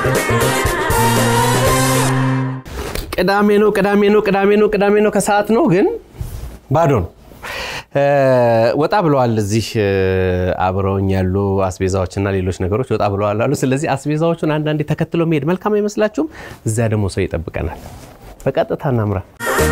ቅዳሜ ነው ቅዳሜ ነው ቅዳሜ ነው ቅዳሜ ነው ከሰዓት ነው ግን ባዶ ነው። ወጣ ብለዋል። እዚህ አብረውኝ ያሉ አስቤዛዎችና ሌሎች ነገሮች ወጣ ብለዋል አሉ። ስለዚህ አስቤዛዎቹን አንዳንዴ ተከትሎ መሄድ መልካም አይመስላችሁም? እዚያ ደግሞ ሰው ይጠብቀናል። በቀጥታ እናምራ።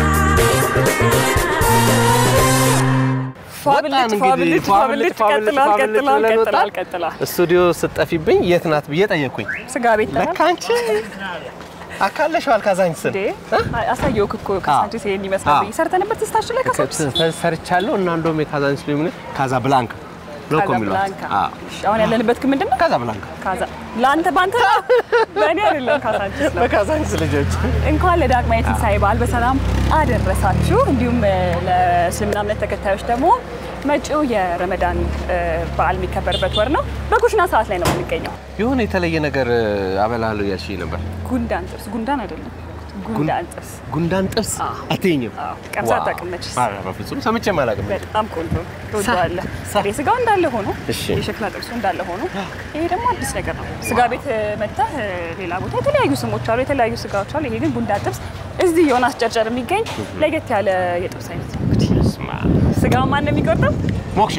ስቱዲዮ ስጠፊብኝ የት ናት ብዬ ጠየቅኩኝ። ስጋ ቤት ለካ አንቺ አካለሽዋል ካዛንችስን አሳየውክ እኮ ካዛንችስ ይሄን ይመስላል ብዬ ሰርተንበት ስታችን ላይ ካዛንችስ ሰርቻለሁ እና እንደውም የካዛንችስ ሊሆን ካዛ ብላንካ ነው እኮ የሚሏት። ካዛብላንካ እሺ፣ አሁን ያለንበት ግን ምንድን ነው? ካዛ ብላንካ ካዛ ለአንተ ባንተ ነው በእኔ አይደለም። ካዛንችስ ነው። በካዛንችስ ልጆች እንኳን ለዳግማዊ ትንሣኤ በዓል በሰላም አደረሳችሁ። እንዲሁም ለእስልምና እምነት ተከታዮች ደግሞ መጪው የረመዳን በዓል የሚከበርበት ወር ነው። በኩሽና ሰዓት ላይ ነው የምንገኘው። የሆነ የተለየ ነገር አበላሉ ያልሽኝ ነበር። ጉንዳን ጥብስ፣ ጉንዳን አይደለም ጉንዳን ጥብስ ጉንዳን ጥብስ አትይኝም? ቀምሳ አታውቅም መችስ? ኧረ በፍጹም ሰምቼም አላውቅም። በጣም ቆንጆ ትወደዋለህ። ጥሬ ስጋው እንዳለ ሆኖ እሺ። የሸክላ ጥብሱ እንዳለ ሆኖ ይሄ ደግሞ አዲስ ነገር ነው። ስጋ ቤት መጥተህ ሌላ ቦታ የተለያዩ ስሞች አሉ፣ የተለያዩ ስጋዎች አሉ። ይሄ ግን ጉንዳን ጥብስ እዚህ ዮናስ ጨርጨር የሚገኝ ለየት ያለ የጥብስ አይነት ነው። እንግዲህ ስጋውን ማን ነው የሚቆርጠው? ሞክሼ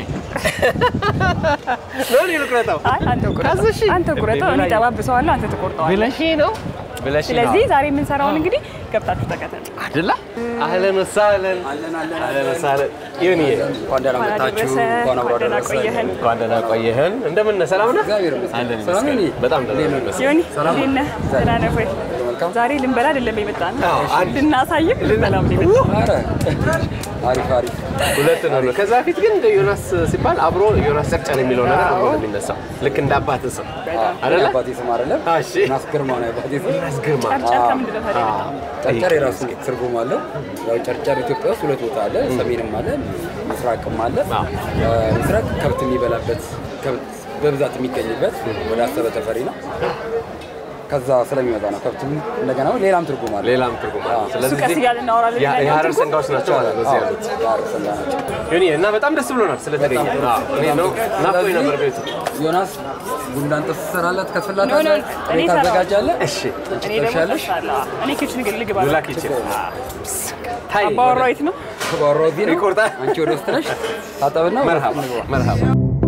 ነው እኔ ልቁረጠው አይ አንተ ቁረጠው፣ ካዘሽ አንተ ቁረጠው። እኔ ጠባብሰዋለሁ፣ አንተ ትቆርጠዋለህ። ብለሽ ነው ብለሽ ነው ስለዚህ ዛሬ የምንሰራውን እንግዲህ ገብታችሁ ተከተሉ። አይደለ? አህለን ወሳህለን አህለን ወሳህለን ይሁንዬ እንኳን ደህና እንኳን መጣችሁ። አደረሰ፣ እንኳን አብሮ እንኳን ደህና አደረሰን። ቆየህን። እንኳን ደህና ቆየህን። እንደምን ነህ? ሰላም ነህ? እግዚአብሔር ይመስገን። አለን ሰላም ይመስገን። ነኝ። በጣም ደህና ነኝ ይመስገን። ዮኒ እንዴት ነህ? ደህና ነህ ወይ? መልካም። ዛሬ ልንበላ አይደለም የመጣ ነው አዎ፣ አንድ ልናሳይም ልንበላም ነው የመጣ ነው። ኧረ አሪፍ አሪፍ። ሁለት ነው። ከዛ በፊት ግን እንደ ዮናስ ሲባል አብሮ ዮናስ ጨርጨር የሚለው ነገር አብሮ ነው የሚነሳው። ልክ እንደ አባት ስም አይደለ? የአባቴ ስም አይደለም አዎ፣ እሺ። ናስ ግርማ ነው የአባቴ ስም። ዮናስ ግርማ ጨርጨር ከምንድን ነው ታዲያ የመጣው? ጨርጨር የራሱ ትርጉም አለው። ያው ጨርጨር ኢትዮጵያ ውስጥ ሁለት ቦታ አለ። ሰሜንም አለ፣ ምስራቅም አለ። ምስራቅ ከብት የሚበላበት ከብት በብዛት የሚገኝበት ወደ አሰበ ተፈሪ ነው። ከዛ ስለሚመጣ ነው ከብት እንደገና ሌላም ትርጉም አለ። ሌላም ትርጉም አለ። እሱ ስለዚህ ቀስ እያልን እናወራለን። ያ- ሌላኛው የሀረር ትርጉም ሰንጋዎች ናቸው ማለት ነው እዚህ ያሉት። ዳር ሰላ ናቸው። ዮኒ እና በጣም ደስ ብሎናል ስለተገኘ። አዎ፣ እኔ ነው ናፍቆኝ ነበር ቤቱ። ዮናስ ጉንዳን ጥብስ ትሰራላት፣ ኖ፣ ኖ፣ ከትፍላታለህ፣ እኔ እኔ ታዘጋጃለህ። እሺ እኔ ደግሞ ትጠብሻለሽ? እጠብሳለሁ። እኔ ኪችን ግን ልግባ ሉላ ኪችን ታይ አባወራው የት ነው? ከባሮ እዚህ ነው። ይቆርጣል። አንቺ ወደ ውስጥ ነሽ። ታጠብና ወደ መርሃባ ውስጥ እንግባ። መርሃባ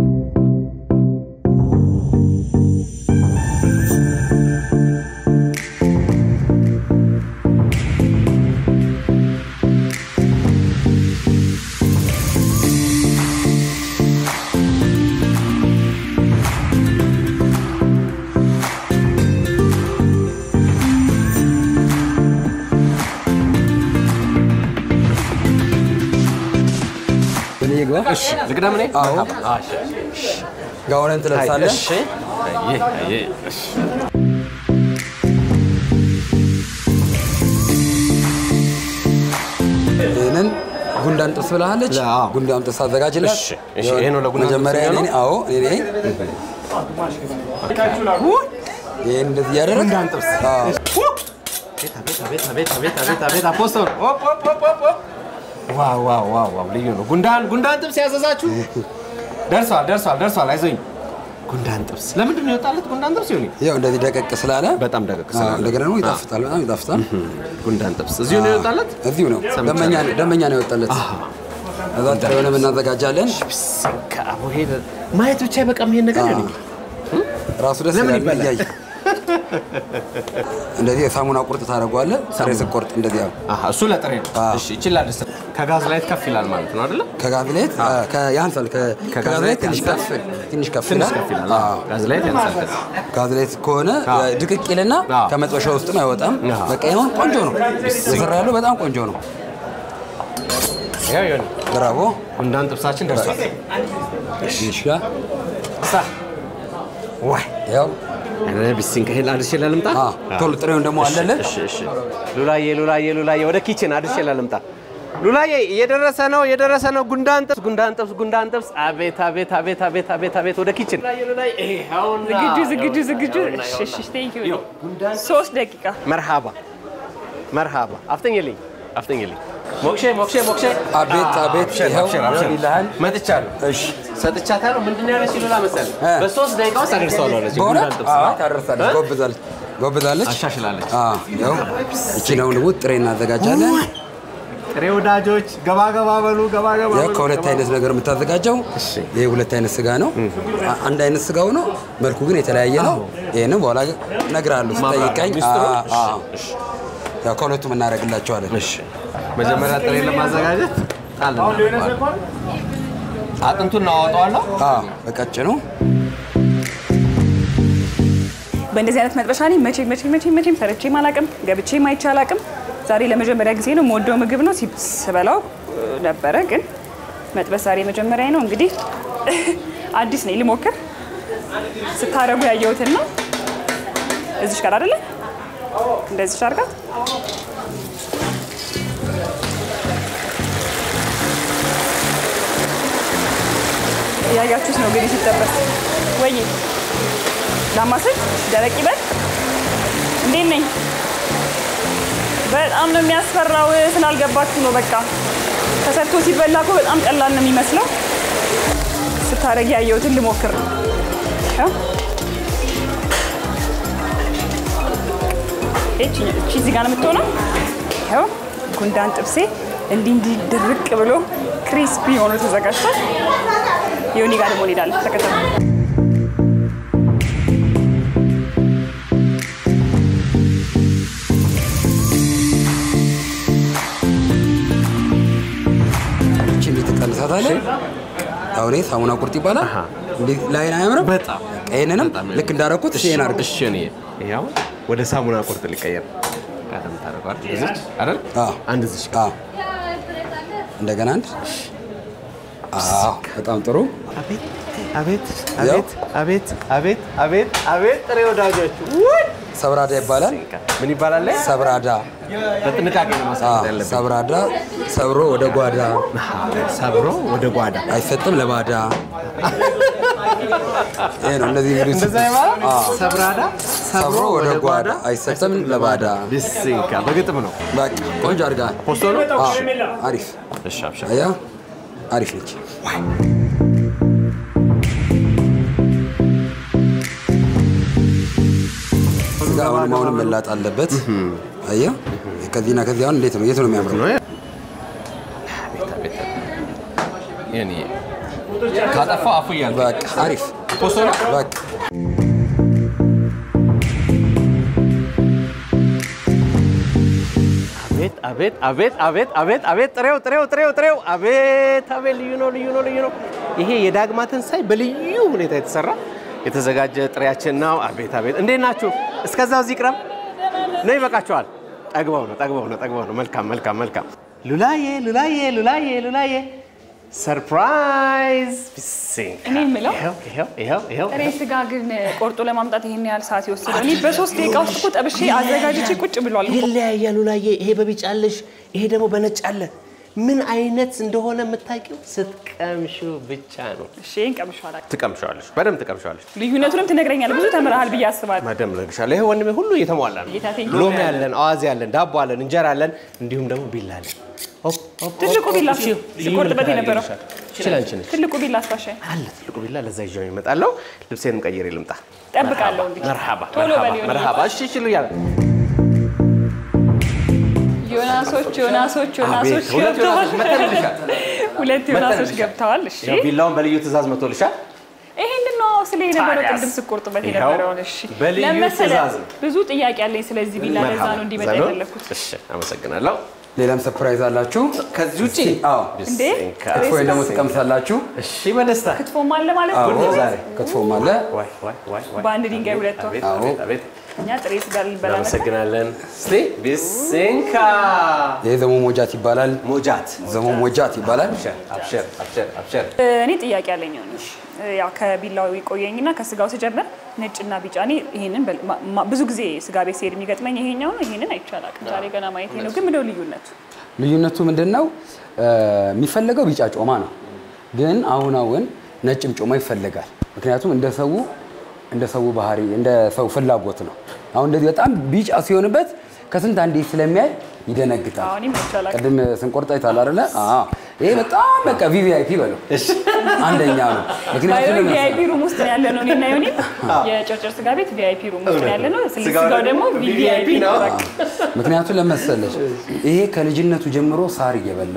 እኔ ግባ። እሺ ልቅደም እኔ አዎ። መርሃባ። እሺ ጋውንን ትለብሳለህ። እሺ አየ አየ እሺ ይህንን ጉንዳን ጥብስ ብላለች። አዎ። ጉንዳን ጥብስ አዘጋጅላት። እሺ፣ እሺ፣ ይሄ ነው ለጉንዳን ጥብስ መጀመሪያ የሚሆነው? እኔ አዎ እኔ ነኝ። ይህን እንደዚህ እያደረግ ጉንዳን ጥብስ። አዎ። ቤታ ቤታ ቤታ ቤታ ቤታ ፖስተር ኦፕ ኦፕ ኦፕ ኦፕ ኦፕ ዋው ዋው ዋው ዋው ልዩ ነው። ጉንዳን ጉንዳን ጥብስ ያዘዛችሁ ደርሷል ደርሷል ደርሷል። አይዞኝ ጉንዳን ጥብስ ለምንድን ነው የወጣለት ጉንዳን ጥብስ ይሁን ያው እንደዚህ ደቀቅ ስላለ በጣም ደቀቅ አዎ፣ ስላለ እንደገና ደግሞ ይጣፍጣል፣ በጣም ይጣፍጣል። ጉንዳን ጥብስ እዚሁ ነው የወጣለት። እዚሁ ነው ደመኛ ደመኛ ነው የወጣለት። እዛ ጥሬ የሆነ እናዘጋጃለን። ከአቦ ሄደ ማየት ብቻ በቃም ይሄን ነገር ይሁን ራሱ ደስ ለምን ይላል ይበላል? እያየ እንደዚህ የሳሙና ቁርጥ ታደርገዋለህ። ጥሬ ስቆርጥ እንደዚህ ያው አሃ እሱ ለጥሬ ነው። አዎ። እሺ ይችላል ደስ ከጋዝ ላይ ከፍ ይላል ማለት ነው አይደለ? ከጋዝ ላይት ያንሳል። ከ- ከጋዝ ላይት ትንሽ ከፍ ትንሽ ከፍ ትንሽ ይላል። ከፍ ይላል። አዎ። አዎ ጋዝ ላይ ያንሳል ከዛ ጋዝ ላይት ከሆነ አዎ። ድቅቅ ይልና አዎ። ከመጥበሻ ውስጥም አይወጣም። አዎ። በቃ ይሁን ቆንጆ ነው የሰራ ያለው በጣም ቆንጆ ነው። ያው ይሁን ብራቮ ጉንዳን ጥብሳችን ደርሷል። እሺ ሳ ዋይ ያው ኧረ ቢሲን ከሄድ አድርሼ ላልምጣ። አዎ፣ ቶሎ ጥሬውን ደግሞ አለልን። እሺ እሺ። ሉላዬ ሉላዬ ሉላዬ ወደ ኪችን አድርሼ ላልምጣ። ሉላዬ እየደረሰ ነው እየደረሰ ነው። ጉንዳን ጥብስ ጉንዳን ጥብስ ጉንዳን ጥብስ። አቤት አቤት አቤት አቤት አቤት አቤት ወደ ኪችን ሉላዬ ሉላዬ ይኸውና ዝግጁ ዝግጁ ዝግጁ። ይኸውና፣ እሺ እሺ ይኸውና። ቴንክ ዩ ይኸው ጉንዳን ሶስት ደቂቃ መርሃባ መርሃባ። አፍጠኝልኝ አፍጠኝልኝ። ሞክሼ ሞክሼ ሞክሼ። አቤት አቤት አብሽር ይኸው አብሽር አብሽር። ይልሃል። መጥቻለሁ። እሺ ሰጥቻታለሁ። ምንድን ነው ያለች ሉላ መሰለህ? እ። በሶስት ደቂቃ ውስጥ አደርሰዋለሁ አለች። በእውነት ጉንዳን ጥብስ አዎ ነው። ታደርሳለች፣ እ? ጎብዛለች። ጎብዛለች። አሻሽላለች። አዎ፣ ያው እቺን አሁን ደግሞ ጥሬ እናዘጋጃለን። ጥሬ ወዳጆች ገባ ገባ በሉ ገባ ገባ ያው በሉ፣ ከሁለት ገባ አይነት ነገር የምታዘጋጀው ይሄ ሁለት አይነት ስጋ ነው። አ- አንድ አይነት ስጋው ነው፣ መልኩ ግን የተለያየ ነው። ይሄንን በኋላ እነግርሃለሁ ስጠይቀኝ። ሚስጥሩ? አዎ፣ አዎ። ያው ከሁለቱም እናደርግላቸዋለን። እሺ መጀመሪያ ጥሬ ለማዘጋጀት ጣል እናደርገዋለን። አጥንቱን እናወጣዋለሁ። አዎ፣ በቀጭኑ በእንደዚህ አይነት መጥበሻ እኔ መቼ መቼ መቼ መቼም ሰርቼም አላቅም ገብቼም አይቼ አላቅም። ዛሬ ለመጀመሪያ ጊዜ ነው የምወደው ምግብ ነው። ሲ- ስበላው እ, ነበረ ግን መጥበስ ዛሬ መጀመሪያ ነው። እንግዲህ አዲስ ነኝ ልሞክር። ስታረጉ ያየሁትን ነው። እዚሽ ጋር አይደለ እንደዚሽ አድርጋት እያያችሁት ነው እንግዲህ ሲጠበስ ወይ ላማስል ደረቅ ይበል። እንዴት ነኝ? በጣም ነው የሚያስፈራው። ስላልገባችሁ ነው። በቃ ተሰርቶ ሲበላ እኮ በጣም ቀላል ነው የሚመስለው። ስታረጊ ያየሁትን ልሞክር ነው። ያው እቺ እቺ እዚህ ጋር ነው የምትሆነው። ያው ጉንዳን ጥብሴ እንዲህ እንዲህ ድርቅ ብሎ ክሪስፒ ሆኖ ተዘጋጅቷል። ዮኒ ጋር ደግሞ እንሄዳለን። ተከተሉ። እቺ እንዴት ትቀንሳታለህ? አሁን ይሄ ሳሙና ቁርጥ ይባላል። እንዴት ላይን አያምርም? በጣም ይሄንንም በጣም ልክ እንዳደረኩት ይሄን አድርግ። እሺ እኔ ይሄው ወደ ሳሙና ቁርጥ ሊቀየር ቀደም ታደርገዋል። እዚች አይደል? አዎ። አንድ እዚች አዎ። እንደገና አንድ። አዎ፣ በጣም ጥሩ። አቤት አቤት ያው። አቤት አቤት አቤት አቤት አቤት ጥሬ ወዳጆች ሰብራዳ ይባላል። ምን ይባላል? ላይ ሰብራዳ። በጥንቃቄ ነው አዎ፣ ማስቀመጥ ያለብን። ሰብራዳ ሰብሮ ወደ ጓዳ ሰብሮ ወደ ጓዳ አይሰጥም ለባዳ። ይሄ ነው እንደዚህ እንግዲህ እንደዛ ይባላል። አዎ። ሰብራዳ ሰብሮ ወደ ጓዳ አይሰጥም ለባዳ። ቢስንካ በግጥም ነው። በቃ ቆንጆ አድርጋ። ፖስቶ ነው። አዎ፣ አሪፍ እሺ አብሽር። አያ አሪፍ ነች። ስጋ አሁንም አሁንም መላጥ አለበት። አየህ ከዚህና ከዚህ አሁን እንዴት ነው የት ነው የሚያምረው? የኔ ካጠፋው አፉ እያልኩ በቃ አሪፍ ፖስቶ ነው። በቃ አቤት አቤት አቤት አቤት አቤት አቤት ጥሬው ጥሬው ጥሬው ጥሬው አቤት አቤት ልዩ ነው ልዩ ነው ልዩ ነው። ይሄ የዳግማ ትንሳኤ በልዩ ሁኔታ የተሰራ የተዘጋጀ ጥሬያችን ነው። አቤት አቤት እንዴት ናችሁ? እስከዛው እዚህ ቅረብ ነው ይበቃችኋል። ጠግበው ነው ጠግበው ነው ጠግበው ነው። መልካም መልካም መልካም። ሉላዬ ሉላዬ ሉላዬ ሉላዬ ሰርፕራይዝ ቢሲንክ እኔ የምለው ይኸው ይኸው ይኸው ይኸው ጥሬ ስጋ ግን ቆርጦ ለማምጣት ይሄን ያህል ሰዓት ይወስዳል። እኔ በሶስት ደቂቃ ውስጥ እኮ ጠብሼ አዘጋጅቼ ቁጭ ብሏል እኮ። ይለያያሉ ላየ ይሄ በቢጫ አለሽ፣ ይሄ ደግሞ በነጭ አለ። ምን አይነት እንደሆነ የምታውቂው ስትቀምሹ ብቻ ነው። እሺ ይሄን ቀምሼዋለሁ። ትቀምሸዋለሽ፣ በደንብ ትቀምሸዋለሽ። ልዩነቱንም ትነግረኛለህ። ብዙ ተምረሃል ብዬ አስባለሁ። መደም ለግሻለሁ። ይሄ ወንድሜ ሁሉ እየተሟላ ነው። ጌታ ቴንኪው። ሎሚ አለን፣ አዋዜ አለን፣ ዳቦ አለን፣ እንጀራ አለን፣ እንዲሁም ደግሞ ቢላ አለን። ሆፕ፣ ሆፕ፣ ትልቁ ሆፕ፣ ቢላ እሺ፣ ልዩ ሲቆርጥበት ምልክት የነበረው ያደርግልሻል። ይችላል አንቺ ነሽ ትልቁ ቢላ አስፋሻይ አለ ትልቁ ቢላ። ለዛ ይዤው እመጣለሁ። ልብሴንም ቀይሬ ልምጣ። ጠብቃለሁ። እንግዲህ መርሃባ ቶሎ መርሃባ በል ዮኒ። መርሃባ። እሺ እሺ እያለ ዮናሶች ዮናሶች ዮናሶች አቤት፣ ሁለት ገብተዋል። ዮናሶች መጥተንልሻል። ሁለት ዮናሶች መጥተንልሻል። ገብተዋል። እሺ ያው ቢላውን በልዩ ትእዛዝ መቶልሻል። ይሄንን ነው ስለ የነበረው ታዲያስ? ቅድም ስቆርጥበት ይኸው የነበረውን። እሺ በልዩ ለምን መሰለህ? ትእዛዝ ነው። ብዙ ጥያቄ አለኝ ስለዚህ ቢላ፣ ለዛ ነው እንዲመጣ ዘኖ? የፈለኩት። እሺ አመሰግናለሁ። ሌላም ሰርፕራይዝ አላችሁ። ከዚህ ውጭ አዎ እንዴ? ቢስንካ። ክትፎ ደግሞ ትቀምሳላችሁ። እሺ በደስታ ክትፎም አለ ማለት አዎ ነው። ዛሬ ክትፎም አለ። ዋይ ዋይ ዋይ ዋይ። በአንድ ድንጋይ ሁለት ወፍ። አቤት አዎ። አቤት አቤት። እኛ ጥሬ ስጋ ልንበላ ነበር። እናመሰግናለን። እስቲ ቢስንካ ይሄ ዘሞ ሞጃት ይባላል። ሞጃት ዘሞ ሞጃት ይባላል። አብሸር አብሸር አብሸር አብሸር። እኔ ጥያቄ አለኝ ነው ያው ከቢላው ቆየኝና ከስጋው ስጀምር ነጭና ቢጫ እኔ ይሄንን በል- ማ- ማ- ብዙ ጊዜ ስጋ ቤት ሲሄድ የሚገጥመኝ ይሄኛው ነው። ይሄንን አይቻል አቅም ዛሬ ገና ማየት ነው። ግን ምንድነው ልዩነቱ? ልዩነቱ ምንድን ነው? የሚፈለገው ቢጫ ጮማ ነው፣ ግን አሁን አሁን ነጭም ጮማ ይፈለጋል። ምክንያቱም እንደ ሰው እንደ ሰው ባህሪ እንደ ሰው ፍላጎት ነው። አሁን እንደዚህ በጣም ቢጫ ሲሆንበት ከስንት አንዴ ስለሚያይ ይደነግጣል። አሁን ይመቻል አቅም ቅድም ስንቆርጥ አይተሃል አይደለ? አዎ። ይሄ በጣም በቃ ቪቪአይፒ በለው አንደኛ ነው። ምክንያቱም ለምን ቪአይፒ ሩም ውስጥ ነው ያለ ነው። እኔና ዮኒ የጨርጨር ስጋ ቤት ቪአይፒ ሩም ውስጥ ነው ያለ ነው። ስለ ስጋው ስጋው ደግሞ ደግሞ ቪቪአይፒ ነው። በቃ ምክንያቱም ለመሰለች ይሄ ከልጅነቱ ጀምሮ ሳር እየበላ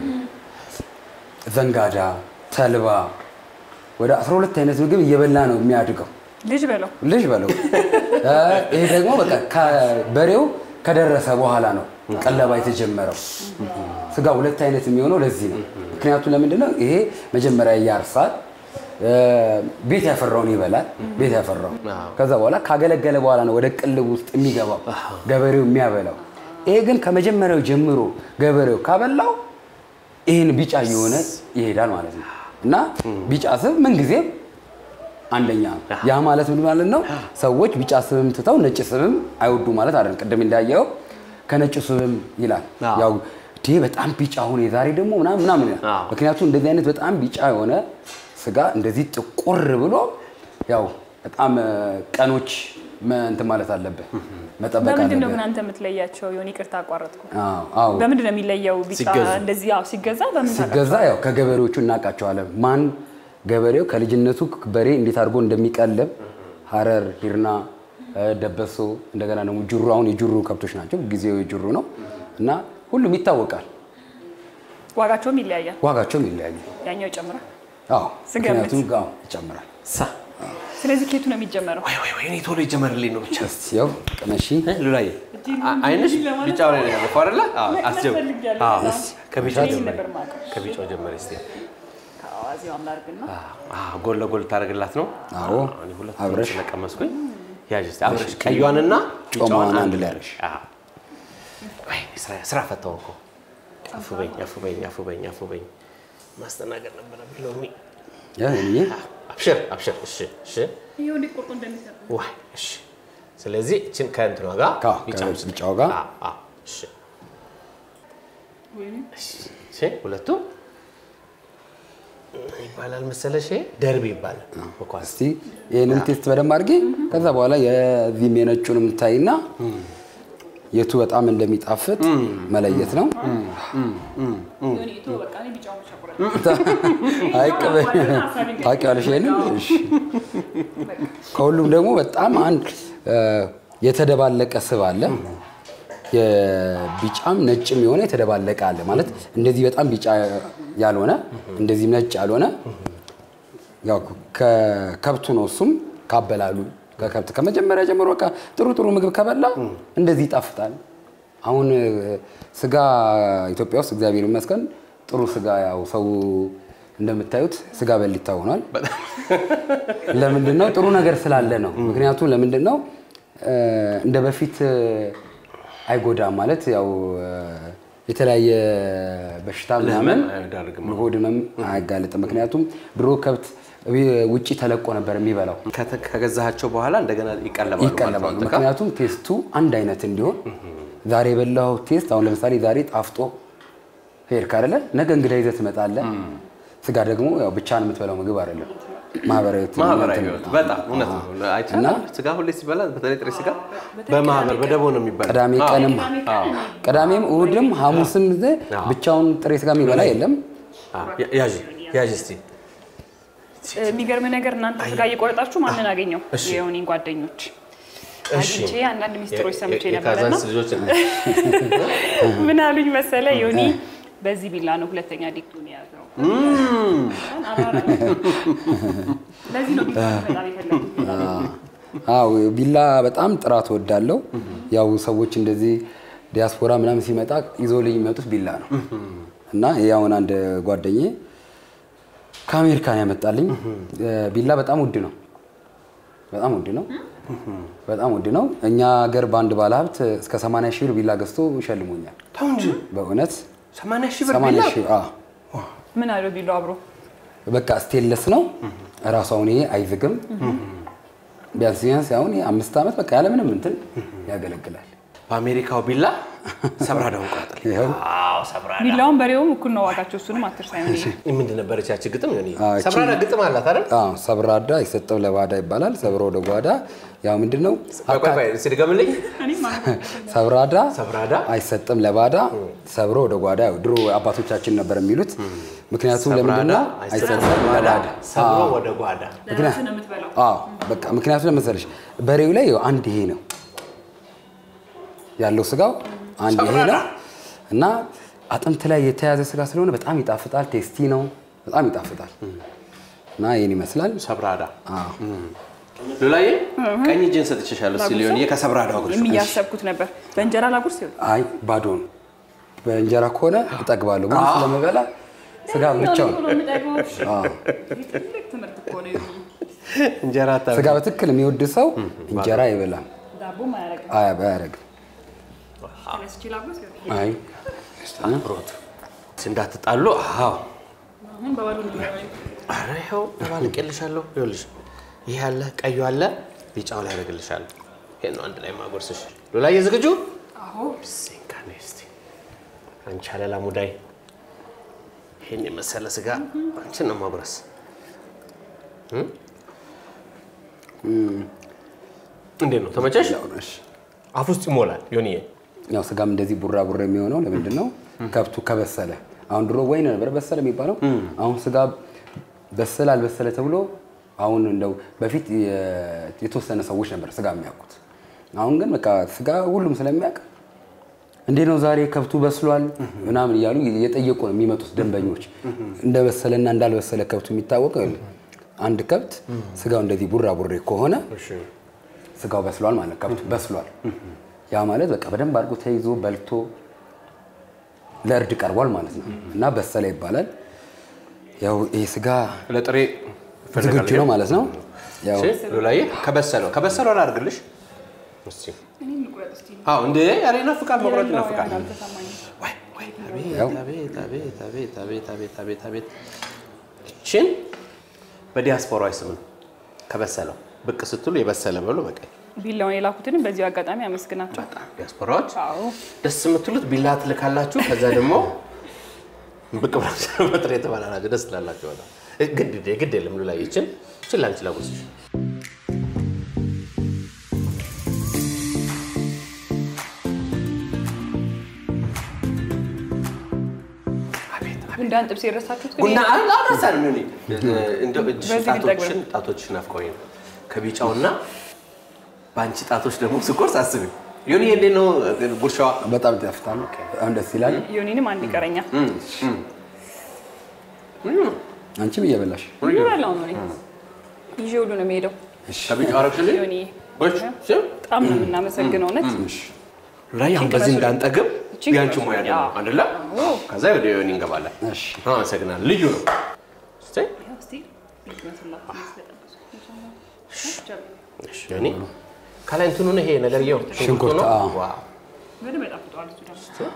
ዘንጋዳ፣ ተልባ ወደ 12 አይነት ምግብ እየበላ ነው የሚያድገው ልጅ በለው ልጅ በለው። እ ይሄ ደግሞ በቃ በሬው ከደረሰ በኋላ ነው ቀለባ የተጀመረው። ስጋ ሁለት አይነት የሚሆነው ለዚህ ነው። ምክንያቱም ለምንድን ነው ይሄ መጀመሪያ ያርሳል፣ እ ቤት ያፈራውን ይበላል። ቤት ያፈራው ከዛ በኋላ ካገለገለ በኋላ ነው ወደ ቅልብ ውስጥ የሚገባው ገበሬው የሚያበላው። ይሄ ግን ከመጀመሪያው ጀምሮ ገበሬው ካበላው ይህን ቢጫ እየሆነ ይሄዳል ማለት ነው እና ቢጫ ስብ ምንጊዜም አንደኛ ነው። ያ ማለት ምን ማለት ነው? ሰዎች ቢጫ ስብም ትተው ነጭ ስብም አይወዱ ማለት አይደለም። ቅድም እንዳየው ከነጭ ስብም ይላል አዎ። ያው ዲ በጣም ቢጫ ሆነ የዛሬ ደግሞ ምናምን ምናምን ይላል። አዎ። ምክንያቱም እንደዚህ አይነት በጣም ቢጫ የሆነ ስጋ እንደዚህ ጥቁር ብሎ ያው በጣም እ፣ ቀኖች መ- እንትን ማለት አለብህ መጠበቅ በምንድን ነው አለብህ። ግን አንተ የምትለያቸው? ዮኒ ይቅርታ አቋረጥኩ። አዎ አዎ በምንድን ነው የሚለየው? ቢጫ ሲገዛ። እንደዚህ ያው ሲገዛ በምን ሲገዛ ያው ከገበሬዎቹ እናውቃቸዋለን። ማን ገበሬው ከልጅነቱ በሬ እንዴት አድርጎ እንደሚቀልብ ሀረር፣ ሂርና፣ እ፣ ደበሶ እንደገና ደግሞ ጅሩ። አሁን የጅሩ ከብቶች ናቸው፣ ጊዜው የጅሩ ነው እና ሁሉም ይታወቃል። ዋጋቸውም ይለያያል። ዋጋቸውም ይለያዩ። ያኛው ይጨምራል። አዎ ስገምት። ምክንያቱም አዎ ይጨምራል። ሳ ስለዚህ ኬቱ ነው የሚጀመረው። ወይ ወይ ወይ እኔ ቶሎ ይጀመርልኝ ነው ብቻ እስቲ ያው ቅመሺ እ ሉላዬ አ- አይንሽ ቢጫው ላይ ነው ያለፈው አይደለ? አዎ አስጀብ ፈልጊያለሁ። አዎ እስ- ከቢጫው እኔ ጀመሪ ነበር የማውቀው። ከቢጫው ጀመሪ እስቲ ከአዋዜው አምላርግና አዎ ጎን ለጎን ታደርግላት ነው አዎ። እኔ ሁለት አብረሽ። ስለቀመስኩኝ ያዥ እስቲ አብረሽ ቀዩዋንና ቢጫዋን ጮማዋን አንድ አንድ ላይ ላይ አድርሽ አዎ ወይ ስራ ስራ ፈታው እኮ አፉ በኝ አፉ በኝ አፉ በኝ አፉ በኝ ማስተናገድ ነበረብኝ ሎሚ ያ እኔ አብሽር አብሽር እሺ እሺ ይሁን ቁርጡ እንደሚሰጥ ዋይ እሺ ስለዚህ እችን ከእንትኗ ጋር ከ- ቢጫው ከቢጫው ጋር አዎ አዎ እሺ እሺ ሁለቱ ይባላል መሰለሽ ይሄ ደርቢ ይባላል በኳስ እስቲ ይህንን ቴስት በደንብ አድርጌ ከዛ በኋላ የዚህም የነጩንም ታይና የቱ በጣም እንደሚጣፍጥ መለየት ነው። ዮኒ ቶ በቃ እኔ ቢጫውን ብቻ ቁረጥ። አይቀበ ታውቂዋለሽ ይሄንን? እሺ። ከሁሉም ደግሞ በጣም አንድ እ፣ የተደባለቀ ስብ አለ። የቢጫም ነጭም የሆነ የተደባለቀ አለ ማለት እንደዚህ በጣም ቢጫ ያልሆነ እንደዚህም ነጭ ያልሆነ ያው ከከብቱ ነው። እሱም ካበላሉ ከከብት ከመጀመሪያ ጀምሮ በቃ ጥሩ ጥሩ ምግብ ከበላ እንደዚህ ይጣፍጣል። አሁን እ፣ ስጋ ኢትዮጵያ ውስጥ እግዚአብሔር ይመስገን ጥሩ ስጋ ያው ሰው እንደምታዩት ስጋ በሊታ ሆኗል። ለምንድን ነው? ጥሩ ነገር ስላለ ነው። ምክንያቱም ለምንድን ነው እ፣ እንደ በፊት እ፣ አይጎዳም ማለት ያው እ፣ የተለያየ በሽታ ምናምን አይዳርግም። ለሆድ ህመም አያጋልጥም። ምክንያቱም ድሮ ከብት ውጪ ተለቆ ነበር የሚበላው ከተ- ከገዛሃቸው በኋላ እንደገና ይቀለባሉ ማለት ነው ይቀለባሉ። አንተ ጋር? ምክንያቱም ቴስቱ አንድ አይነት እንዲሆን ዛሬ የበላው ቴስት አሁን ለምሳሌ ዛሬ ጣፍጦ ሄድክ አይደለ? ነገ እንግዳ ይዘህ ትመጣለህ። ስጋ ደግሞ ያው ብቻህን የምትበላው ምግብ አይደለም። ማህበራዊ ህይወት ማህበራዊ እንትን- ህይወት በጣም እውነት ነው። አይቻልም። እና ስጋ ሁሌ ሲበላ በተለይ ጥሬ ስጋ በማህበር በደቦ ነው የሚበላ። ቅዳሜ ቀንም ቅዳሜም እሑድም ሐሙስም ጊዜ ብቻውን ጥሬ ስጋ የሚበላ የለም። ያዥ ያዥ እስቲ የሚገርም ነገር እናንተ ስጋ እየቆረጣችሁ ማንን አገኘው? የዮኒን ጓደኞች አግኝቼ አንዳንድ ሚስጥሮች ሰምቼ ነበረና የካዛንስ ልጆች ምን አሉኝ መሰለ ዮኒ በዚህ ቢላ ነው ሁለተኛ ዲግሪውን የያዘው። ለዚህ ነው ቢላ በጣም የፈለጉት። አዎ ቢላ በጣም ጥራት ወዳለው ያው ሰዎች እንደዚህ ዲያስፖራ ምናምን ሲመጣ ይዞልኝ የሚመጡት ቢላ ነው እና ይሄ አሁን አንድ ጓደኜ ከአሜሪካን ያመጣልኝ ቢላ በጣም ውድ ነው። በጣም ውድ ነው። በጣም ውድ ነው። እኛ ሀገር በአንድ ባለሀብት እስከ 80 ሺህ ብር ቢላ ገዝቶ ይሸልሞኛል። ተው እንጂ በእውነት ሰማንያ ሺህ ብር 80 ቢላ ሺህ አዎ። ምን አለው ቢላው አብሮ በቃ ስቴንለስ ነው እራሱ። አሁን ይሄ አይዝግም። ቢያንስ ቢያንስ አሁን ይሄ አምስት ዓመት በቃ ያለምንም እንትን ያገለግላል። በአሜሪካው ቢላ ሰብራዳውን ቆረጥልኝ። ይኸው አዎ ሰብራዳ ቢላውን በሬውም እኩል ነው ዋጋቸው። እሱንም አትርሳ ዮኒ። ምንድን ነበረች ያቺ ግጥም? ዮኒ አዎ፣ እቺ- ሰብራዳ ግጥም አላት አይደል? አዎ ሰብራዳ አይሰጠው ለባዳ ይባላል። ሰብሮ ወደ ጓዳ ያው ምንድን ነው ቆይ ቆይ ቆይ እስኪ ድገምልኝ። ሰብራዳ ሰብራዳ አይሰጥም ለባዳ ሰብሮ ወደ ጓዳ። ያው ድሮ አባቶቻችን ነበር የሚሉት ምክንያቱም ሰብራዳ ለምንድነው አይሰበሰብ አይሰበሰብ ጓዳ ለባዳ ሰብሮ አዎ። ወደ ጓዳ ለራስህ ነው የምትበላው። አዎ በቃ ምክንያቱም ለመሰለሽ በሬው ላይ ያው አንድ ይሄ ነው ያለው ስጋው አንድ ይሄ ነው እና አጥንት ላይ የተያዘ ስጋ ስለሆነ በጣም ይጣፍጣል። ቴስቲ ነው፣ በጣም ይጣፍጣል እና ይህን ይመስላል። ሰብራዳ አዎ ሉላዬ ቀኝ እጅን ሰጥቼሻለሁ እስኪ ሊሆን ከሰብራዳው ጉርሽ የሚያሰብኩት ነበር በእንጀራ ላጉርስ ይሆን አይ ባዶ ነው። በእንጀራ ከሆነ እጠግባለሁ፣ ግን ስለምበላ ስጋ ብቻውን አዎ። ትምህርት እኮ ነው። እንጀራ ታ ስጋ በትክክል የሚወድ ሰው እንጀራ አይበላም፣ ዳቦ ማያረግ አያ- አያረግም። ተነስቼ ላጉርስ ይሆን አይ ብሮት እንዳትጣሉ። አዎ አሁን በባዶ ነው ኧረ ይኸው ደባልቄልሻለሁ። ይኸውልሽ ይሄ አለ፣ ቀዩ አለ፣ ቢጫው ላይ ያደርግልሻለሁ። ይሄን ነው አንድ ላይ ማጎርስሽ። ሉላዬ ዝግጁ? አዎ ሲንካኔ እስቲ አንቺ አለላ ሙዳይ ይሄን የመሰለ ስጋ አንቺን ነው ማጉረስ። እንዴት ነው ተመቸሽ? እሺ። አፍ ውስጥ ይሞላል ዮኒዬ። ያው ስጋም እንደዚህ ቡራ ቡራ የሚሆነው ለምንድን ነው? ከብቱ ከበሰለ። አሁን ድሮ ወይን ነበር በሰለ የሚባለው። አሁን ስጋ በሰለ አልበሰለ ተብሎ አሁን እንደው በፊት የ- የተወሰነ ሰዎች ነበር ስጋ የሚያውቁት። አሁን ግን በቃ ስጋ ሁሉም ስለሚያውቅ እንዴት ነው ዛሬ ከብቱ በስሏል ምናምን እያሉ እየጠየቁ ነው የሚመጡት ደንበኞች። እንደበሰለና እንዳልበሰለ ከብቱ የሚታወቀው ይኸውልህ፣ አንድ ከብት ስጋው እንደዚህ ቡራ ቡሬ ከሆነ ስጋው በስሏል ማለት ከብቱ በስሏል። ያ ማለት በቃ በደንብ አድርጎ ተይዞ በልቶ ለእርድ ቀርቧል ማለት ነው እና በሰለ ይባላል። ያው ይህ ስጋ ለጥሬ ዝግጁ ነው ማለት ነው። ያው ሉላዬ ከበሰለው ከበሰለው አላድርግልሽ እስቲ አዎ እንዴ ያለ ይናፍቃል፣ መቁረጥ ይናፍቃል። ወይ ወይ ያው። አቤት አቤት አቤት አቤት አቤት አቤት አቤት ይችን በዲያስፖራዊ ስም ነው ከበሰለው ብቅ ስትሉ የበሰለ በሉ በቃ ቢላውን የላኩትንም በዚሁ አጋጣሚ አመስግናቸው። ዲያስፖራዎች አዎ ደስ የምትሉት ቢላ ትልካላችሁ። ከዛ ደግሞ ብቅ ብላችሁ በጥሬ የተባላላችሁ ደስ ትላላችሁ። በጣም ግድ ግድ የለም ሉላዬ ይችን ይችን ላንቺ ላጉርስሽ። አቤት አቤት ጉንዳን ጥብስ የረሳችሁት ግን ቡና አላሳን ምን እንደው እጅሽ በዚህ ጣቶችሽን ጣቶችሽን ናፍቀውኝ ነው ከቢጫውና በአንቺ ጣቶች ደግሞ ስቆርስ አስቢ ዮኒ እንዴት ነው ጉርሻዋ? በጣም ይጣፍጣል። በጣም ደስ ይላል። ዮኒንም አንድ ይቀረኛል። አንቺም እየበላሽ ይበላው ነው እኔ ይዤ ሁሉ ነው የሚሄደው። ከቢጫው አረግሽልኝ? ዮኒ ጎሽ ስም በጣም ነው የምናመሰግነው እውነት። ላይ አሁን በዚህ እንዳንጠግብ እቺን ያንቺ ሙያ ደግሞ አዎ። አይደለ? ከዛ ወደ ዮኒ እንገባለን። እሺ። አመሰግናለሁ። ልዩ ነው። እስቲ እሺ፣ ዮኒ ከላይ እንትኑ ነው ይሄ ነገርየው ሽንኩርት፣ ነው። አዎ። ዋው በደንብ ያጣፍጠዋል እሱ ደግሞ።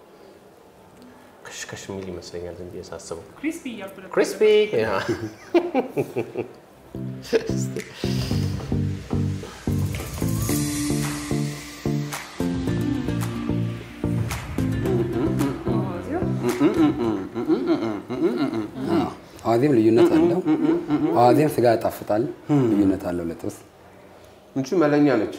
ከሽከሽ የሚል ይመስለኛል ዝም ብዬ ሳስበው ክሪስፒ እያልኩ ነበር። ክሪስፒ አዎ። አዋዜም ልዩነት አለው። አዋዜም ስጋ ያጣፍጣል። ልዩነት አለው ለጥብስ እንቺ መለኛ ነች።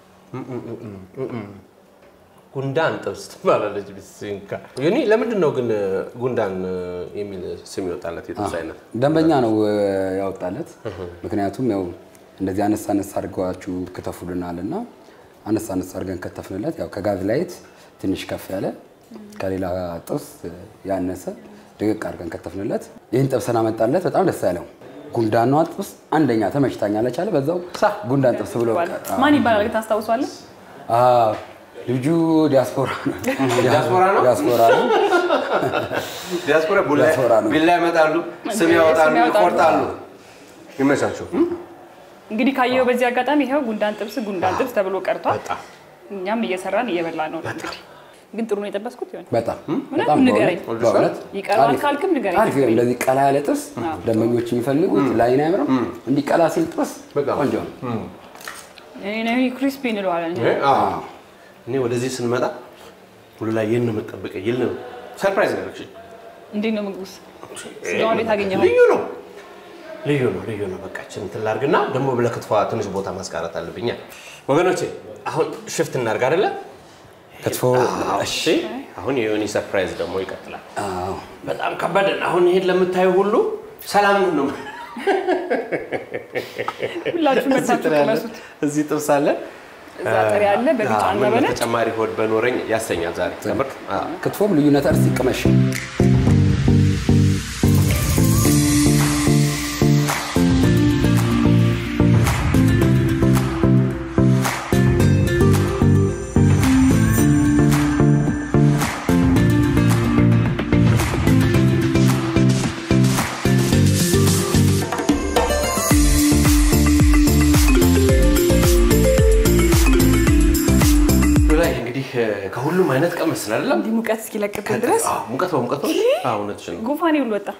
ጉንዳን ጥብስ ትባላለች። ቢስንካ ዮኒ ለምንድን ነው ግን ጉንዳን የሚል ስም ይወጣለት የጥብስ አይነት? ደንበኛ ነው እ፣ ያወጣለት። ምክንያቱም ያው እንደዚህ አነስ አነስ አድርገዋችሁ ክተፉልናል እና አነስ አነስ አድርገን ከተፍንለት ያው ከጋዝ ላይት ትንሽ ከፍ ያለ ከሌላ ጥብስ ያነሰ ድቅቅ አድርገን ከተፍንለት ይህን ጥብስን አመጣለት። በጣም ደስ ያለው ጉንዳኗ ጥብስ አንደኛ ተመችታኛለች አለ። በዛው ጉንዳን ጥብስ ብሎ ማን ይባላል ግን ታስታውሷለህ? አዎ፣ ልጁ ዲያስፖራ ነው። ዲያስፖራ ነው? ዲያስፖራ ነው። ዲያስፖራ ዲያስፖራ ነው። ቢላ ያመጣሉ፣ ስም ያወጣሉ፣ ስም ያወጣሉ። ይቆርጣሉ። ይመቻችሁ። እንግዲህ ካየው በዚህ አጋጣሚ ይኸው ጉንዳን ጥብስ ጉንዳን ጥብስ ተብሎ ቀርቷል። በጣም እኛም እየሰራን እየበላ ነው። እንግዲህ ግን ጥሩ ነው የጠበስኩት ይሆን በጣም እውነት በጣም ንገረኝ። በእውነት በእውነት ይቀርባል አሪፍ። ካልክም ንገረኝ። አሪፍ ነው። እንደዚህ ቀላ ያለ ጥብስ ደንበኞች የሚፈልጉት ላይን አያምርም? እንዲህ ቀላ ሲል ጥብስ በጣም። ቆንጆ ነው። እኔ ክሪስፒ እንለዋለን። ይሄ፣ አዎ። እኔ ወደዚህ ስንመጣ ሁሉ ላይ ይህን ነው የምጠብቀኝ ይል ነው ሰርፕራይዝ ነው ያደረግሽኝ። እንዴት ነው ምግቡስ? ስጋውን እንዴት አገኘኸው? ልዩ ነው ልዩ ነው ልዩ ነው። በቃችን እንትን ላድርግና ደግሞ ለክትፏ ትንሽ ቦታ ማስቀረት አለብኛ። ወገኖቼ አሁን ሽፍት እናድርግ አይደለ? ክትፎ እሺ፣ እሺ አሁን የዮኒ ሰርፕራይዝ ደግሞ ይቀጥላል። አዎ። በጣም ከበደን። አሁን ይሄን ለምታዩ ሁሉ ሰላም ነው። ሁላችሁ እዚህ መታችሁ ጥሬ አለ፣ ቅመሱት። እዚህ ጥብስ አለ፣ እዛ ጥሬ አለ በቢጫ አዎ፣ እና ምን በነጭ ተጨማሪ ሆድ በኖረኝ ያሰኛል ዛሬ ከምር። አዎ። ክትፎም ልዩነት እርስ ይቅመሽ። ላይ እንግዲህ ከሁሉም አይነት ቀመስን አይደለም እንዲህ ሙቀት እስኪለቅብን ድረስ አዎ፣ ሙቀት በሙቀት ነው። አዎ፣ እውነትሽን ነው። ጉንፋኔ ሁሉ ወጣ።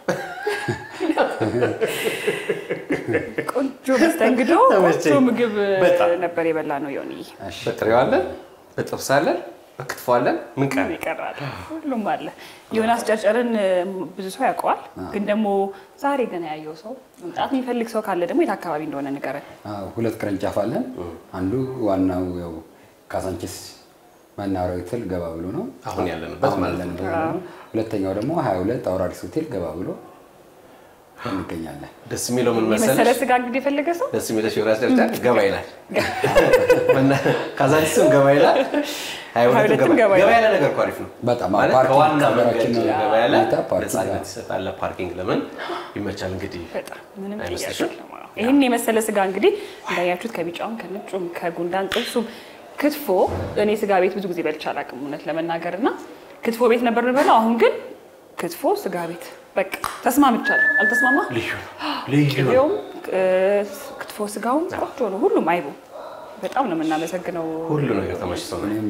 ቆንጆ መስተንግዶ፣ ቆንጆ ተመቸኝ። ምግብ በጣም። ነበር የበላ ነው የሆነ በጥሬው አለን፣ በጥብስ አለን፣ በክትፎ አለን። ምን ቀረ? ይቀራል። ሁሉም አለ። ዮናስ ጨርጨርን ብዙ ሰው ያውቀዋል፣ ግን ደግሞ ዛሬ ገና ያየው ሰው መምጣት የሚፈልግ ሰው ካለ ደግሞ የት አካባቢ እንደሆነ ንገረን። አዎ፣ ሁለት ቅርንጫፍ አለን። አንዱ ዋናው ያው ካሳንቺስ መናኸሪያ ሆቴል ገባ ብሎ ነው። አሁን ያለንበት አሁን ማለት ነው። ያለንበት ነው። ሁለተኛው ደግሞ 22 አውራሪስ ሆቴል ገባ ብሎ እንገኛለን። ደስ የሚለው ምን የመሰለ መሰለሽ? ስጋ እንግዲህ የፈለገ ሰው ደስ የሚለሽ ዮናስ ደረጃ ገባ ይላል። ካዛንቺስም ገባ ይላል። ሀያ ሁለትም ሁለትም ገባ ገባ ገባ ይላል። ያለ ነገር እኮ አሪፍ ነው። በጣም ማለት ፓርኪንግ ከዋና ከሀገራችን መንገድ ገባ ያለ ሁኔታ ፓርኪንግ ነፃነት ይሰጣል። ፓርኪንግ ለምን ይመቻል እንግዲህ በጣም ምንም ጥያቄ አይመስልሽም? የለውም። ይህን የመሰለ ስጋ እንግዲህ እንዳያችሁት ከቢጫውም ከነጩም ከጉንዳን ጥብሱም ክትፎ እኔ ስጋ ቤት ብዙ ጊዜ በልቼ አላውቅም እውነት ለመናገር እና ክትፎ ቤት ነበር የምበላው። አሁን ግን ክትፎ ስጋ ቤት በቃ ተስማምቻለሁ። አልተስማማ ልዩ ነው። ልዩ ነው። ቅቤውም ክትፎ ስጋውም ቆንጆ ነው። ሁሉም አይቡ በጣም ነው የምናመሰግነው። ሁሉ ነገር ተመችቶናል። እኔም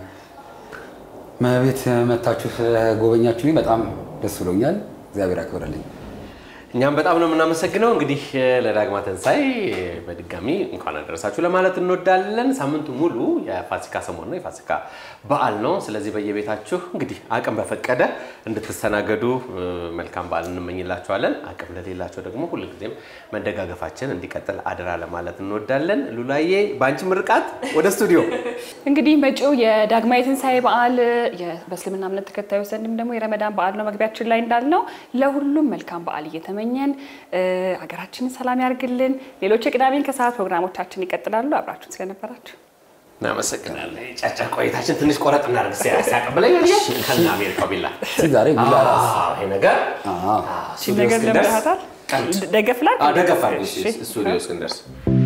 መቤት መታችሁ ስለጎበኛችሁ በጣም ደስ ብሎኛል። እግዚአብሔር ያክብረልኝ። እኛም በጣም ነው የምናመሰግነው። እንግዲህ ለዳግማ ትንሣኤ በድጋሚ እንኳን አደረሳችሁ ለማለት እንወዳለን። ሳምንቱ ሙሉ የፋሲካ ሰሞን ነው፣ የፋሲካ በዓል ነው። ስለዚህ በየቤታችሁ እንግዲህ አቅም በፈቀደ እንድትስተናገዱ እ፣ መልካም በዓል እንመኝላችኋለን። አቅም ለሌላቸው ደግሞ ሁልጊዜም መደጋገፋችን እንዲቀጥል አደራ ለማለት እንወዳለን። ሉላዬ በአንቺ ምርቃት ወደ ስቱዲዮ እንግዲህ መጪው የዳግማዊ ትንሣኤ በዓል የ- በእስልምና እምነት ተከታዮች ዘንድም ደግሞ የረመዳን በዓል ነው። መግቢያችን ላይ እንዳልነው ለሁሉም መልካም በዓል እየተመኘን እ፣ ሀገራችንን ሰላም ያርግልን። ሌሎች የቅዳሜን ከሰዓት ፕሮግራሞቻችን ይቀጥላሉ። አብራችሁን ስለነበራችሁ እናመሰግናለን። ጫጫ ቆይታችን ትንሽ ቆረጥ እናደርግ ሲያቀብለኝ ከና አሜሪካው ቢላ እስኪ ዛሬ ቢላ ራስ አዎ፣ ይሄ ነገር አዎ። ይህን ነገር ለምዳታል ደገፍላል ደገፋ ስቱዲዮ እስክንደርስ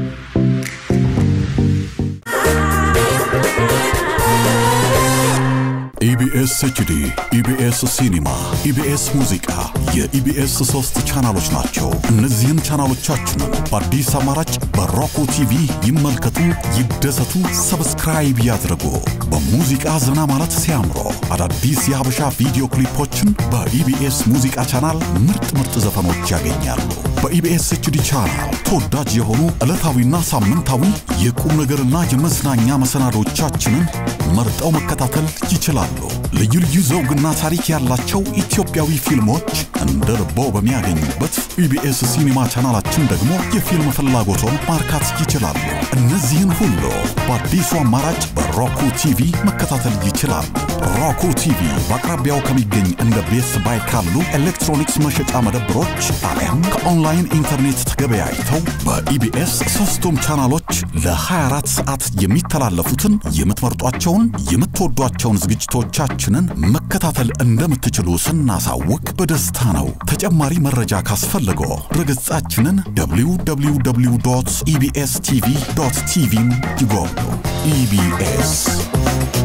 ኢቢኤስ ኤችዲ፣ ኢቢኤስ ሲኒማ፣ ኢቢኤስ ሙዚቃ የኢቢኤስ ሶስት ቻናሎች ናቸው። እነዚህን ቻናሎቻችንን በአዲስ አማራጭ በሮኮ ቲቪ ይመልከቱ፣ ይደሰቱ፣ ሰብስክራይብ ያድርጉ። በሙዚቃ ዘና ማለት ሲያምሮ አዳዲስ የሀበሻ ቪዲዮ ክሊፖችን በኢቢኤስ ሙዚቃ ቻናል ምርጥ ምርጥ ዘፈኖች ያገኛሉ። በኢቢኤስ ኤችዲ ቻናል ተወዳጅ የሆኑ ዕለታዊና ሳምንታዊ የቁም ነገርና የመዝናኛ መሰናዶቻችንን መርጠው መከታተል ይችላሉ። ልዩ ልዩ ዘውግና ታሪክ ያላቸው ኢትዮጵያዊ ፊልሞች እንደ ልቦ በሚያገኙበት ኢቢኤስ ሲኒማ ቻናላችን ደግሞ የፊልም ፍላጎቶን ማርካት ይችላሉ። እነዚህን ሁሉ በአዲሱ አማራጭ በሮኩ ቲቪ መከታተል ይችላሉ። ሮኩ ቲቪ በአቅራቢያው ከሚገኝ እንደ ቤስት ባይ ካሉ ኤሌክትሮኒክስ መሸጫ መደብሮች አሊያም ከኦንላይን ኢንተርኔት ተገበያይተው በኢቢኤስ ሶስቱም ቻናሎች ለ24 ሰዓት የሚተላለፉትን የምትመርጧቸውን የምትወዷቸውን ዝግጅቶቻችንን መከታተል እንደምትችሉ ስናሳውቅ በደስታ ነው። ተጨማሪ መረጃ ካስፈልገው ድረገጻችንን www ኢቢኤስ ቲቪ ቲቪን ይጎብኙ። ኢቢኤስ